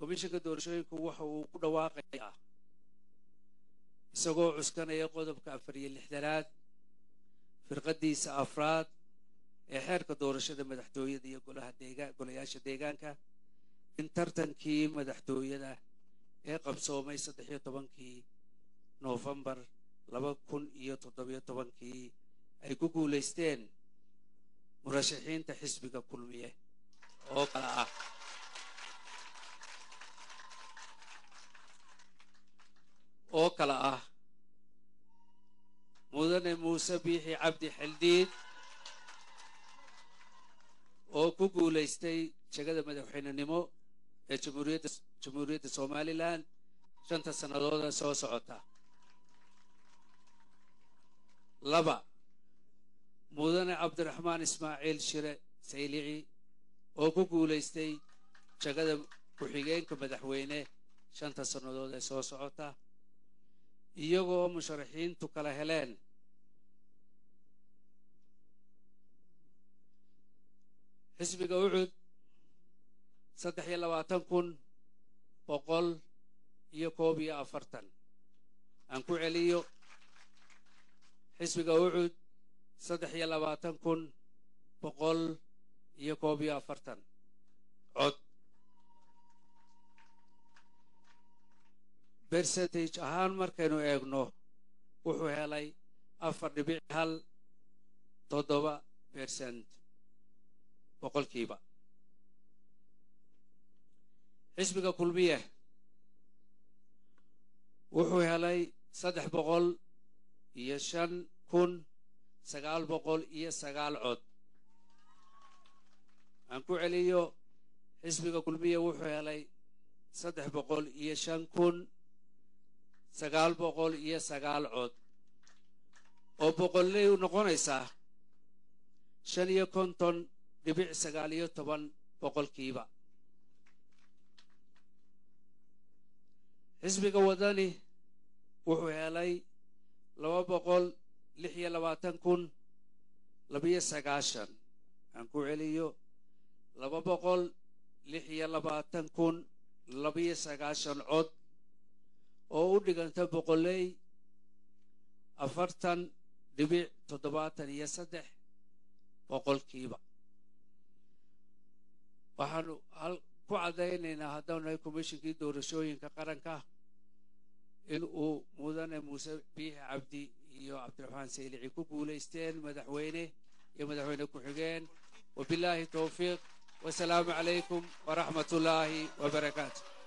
komishanka doorashooyinku waxa uu ku dhawaaqayaa isagoo cuskanaya qodobka afar iyo lixdanaad firqadiisa afraad ee xeerka doorashada madaxtooyada iyo golaha deegaan golayaasha deegaanka in tartankii madaxtooyada ee qabsoomay saddex iyo tobankii noofembar laba kun iyo toddobiyo tobankii ay ku guulaysteen murashaxiinta xisbiga kulmiye oo kale ah oo kale ah mudane muuse biixi cabdi xildhiid oo ku guulaystay jegada madaxweynenimo ee jamhuuriyadda jamhuuriyadda somalilan shanta sannadooda soo socota laba mudane cabdiraxmaan ismaaciil shire saylici oo ku guulaystay jegada ku-xigeenka madaxweyne shanta sannadood ee soo socota iyagoo musharaxiintu kala heleen xisbiga ucud saddex iyo labaatan kun boqol iyo koob iyo afartan aan ku celiyo xisbiga ucud saddex iyo labaatan kun boqol iyo koob iyo afartan cod bercentage ahaan markaynu eegno wuxuu helay afar dhibic hal toddoba bercent boqolkiiba xisbiga kulmiye wuxuu helay saddex boqol iyo shan kun sagaal boqol iyo sagaal cod aan ku celiyo xisbiga kulmiye wuxuu helay saddex boqol iyo shan kun sagaal boqol iyo sagaal cod oo boqolley u noqonaysaa shan iyo konton dhibic sagaal iyo toban boqolkiiba xisbiga wadani wuxuu helay laba boqol lix iyo labaatan kun labiyo sagaashan aan ku celiyo laba boqol lix iyo labaatan kun labiyo sagaashan cod oo u dhiganta boqolley afartan dhibic toddobaatan iyo saddex boqolkiiba waxaanu ku caddaynaynaa haddaanu nahay komishinkii doorashooyinka qaranka in uu mudane muuse biixi cabdi iyo cabdiraxmaan saylici ku guulaysteen madaxweyne iyo madaxweyne ku-xigeen wabilaahi towfiiq wasalaamu calaykum waraxmat ullaahi wabarakaatu